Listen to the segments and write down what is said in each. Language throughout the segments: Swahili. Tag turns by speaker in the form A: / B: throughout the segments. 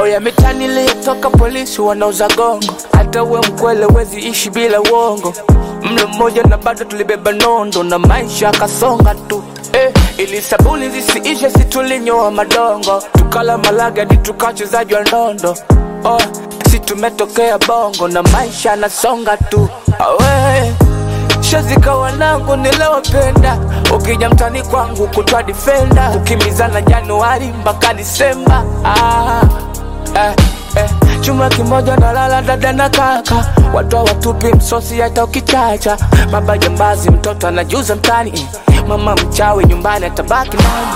A: Oya mitani iliyotoka polisi wanauza gongo, hata uwe mkwele wezi ishi bila uongo. Mlo mmoja na bado tulibeba nondo na maisha akasonga tu eh, ili sabuni zisiishe si tulinyoa madongo, tukala malaga hadi tukachezaji wa ndondo oh, si tumetokea bongo na maisha anasonga tu awe shazika wanangu nilowapenda, ukija mtani kwangu kutwa difenda, kukimbizana Januari mpaka Disemba ah, eh, eh. Chuma kimoja na lala dada na kaka, watu watupi msosi hata ukichacha. Baba jambazi, mtoto anajuza mtani, mama mchawi nyumbani atabaki nani?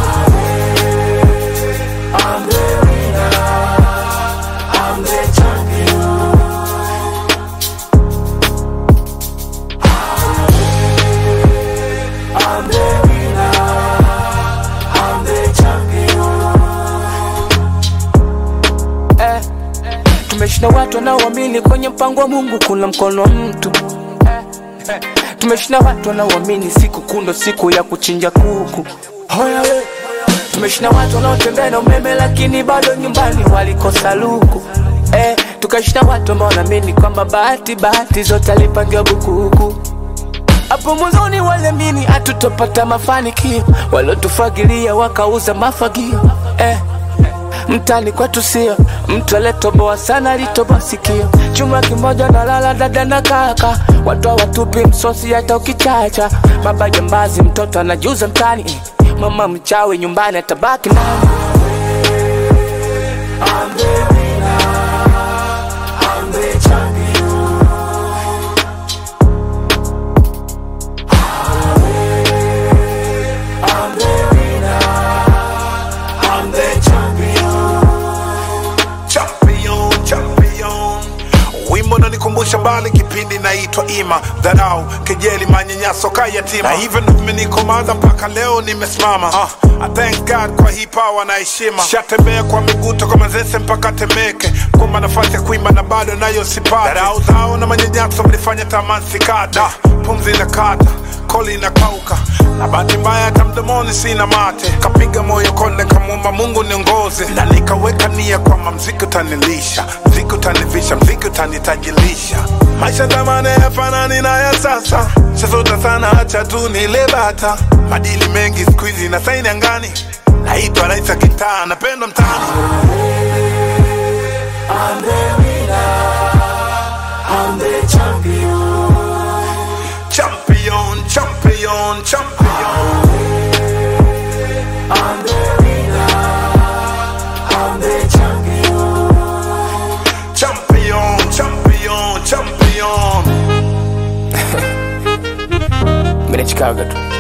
A: eh, tumeshinda watu wanaoamini kwenye mpango wa Mungu kuna mkono wa mtu eh, eh, tumeshinda watu wanaoamini siku kundo siku ya kuchinja kuku Hoya we. tumeshinda watu wanaotembea na umeme lakini bado nyumbani walikosa luku eh, tukashinda watu ambao wanaamini kwamba bahati bahati zote alipangiwa bukuku hapo mwanzoni waliamini hatutopata mafanikio, waliotufagilia wakauza mafagio eh. Mtani kwetu sio mtu aliyetoboa sana, alitoboa sikio. Chuma kimoja na lala dada na kaka, watu hawatupi msosi hata ukichacha. Baba jambazi, mtoto anajuza mtani, mama mchawi nyumbani atabaki nani?
B: champion champion wimbo nanikumbusha mbali kipindi naitwa ima dharau kejeli manyanyaso kayatima na hivyo ndo vimenikomaza mpaka leo nimesimama uh, I thank God kwa hii power na heshima shatembea kwa miguu toka mazese mpaka temeke kwamba nafasi ya kuimba na bado nayo sipati dharau zao na manyanyaso mlifanya tamani sikata pumzi na kata koli inakauka na bahati mbaya hata mdomoni sina mate kapiga moyo konde kamwomba mungu niongoze na nikaweka nia kwamba mziki utanilisha mziki utanivisha mziki utanitajilisha maisha zamani yafanani na ya sasa sasota sana hacha tu nile bata madili mengi siku hizi na saini angani naitwa raisa kitaa napendwa mtaani champion champion champion champion champion champion
A: Mimi nachikaga tu